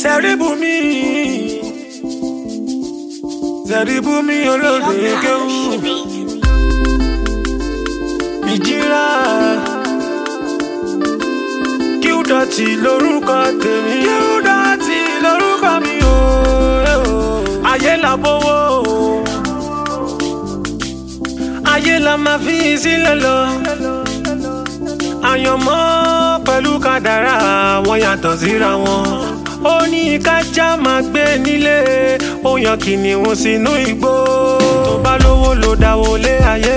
Sẹ́ríbùmí Sẹ́ríbùmí olóde kéwù ìjìrà kíúdọ̀tì lórúkọ tèmi kíúdọ̀tì lórúkọ mi o ayé la bówó ayé la máa fi sílẹ̀ lọ àyànmọ́ pẹ̀lú kádàrá wọn yàtọ̀ síra wọn ó ní kájá máa gbé nílé ó yan kìnìún sínú igbó tó bá lówó ló dáwó lé ayé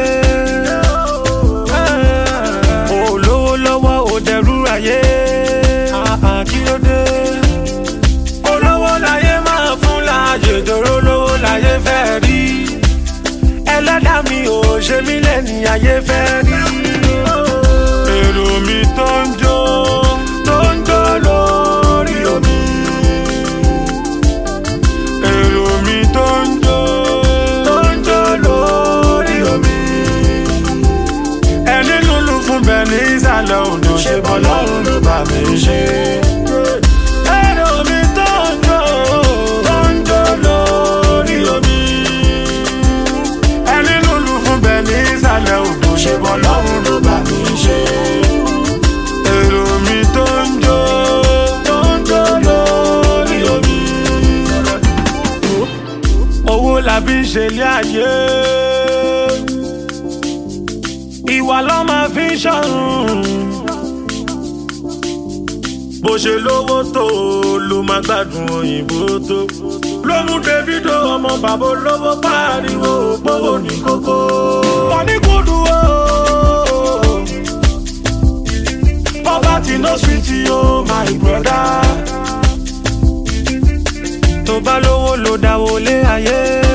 ó lówó lọ́wọ́ ó dẹrú ayé kí ló dé olówó láyé máa fún láàyè dòró lówó láyé fẹ́ rí ẹlẹ́dàá mi ò ṣe mí lẹ́ni ayé fẹ́ rí èrò mi tó ń jó tó ń jó lórí omi. èrò mi tó ń jó tó ń jó lórí omi. ẹni lulu fún bẹ́ẹ̀ ní ìsàlẹ̀ odò ṣe bọ́ lọ́rùn ló bá mi ṣe. èrò mi tó ń jó tó ń jó lórí omi. ẹni lulu fún bẹ́ẹ̀ ní ìsàlẹ̀ odò ṣe bọ́ lọ́rùn ló bá mi ṣe èrò mi tó ń jó tó ń jó lórí omi. owó la fi ń ṣe ilé ayé ìwà ló máa fi ń ṣọ̀run bó ṣe lówó tó ló máa gbádùn òyìnbó tó ló mú davido ọmọ bàbá olówó pariwo òpówó ní kókó. wọ́n ní kúndùn o. Poverty no sweet yo, my brother. Tó bá lówó ló dáwó lé ayé.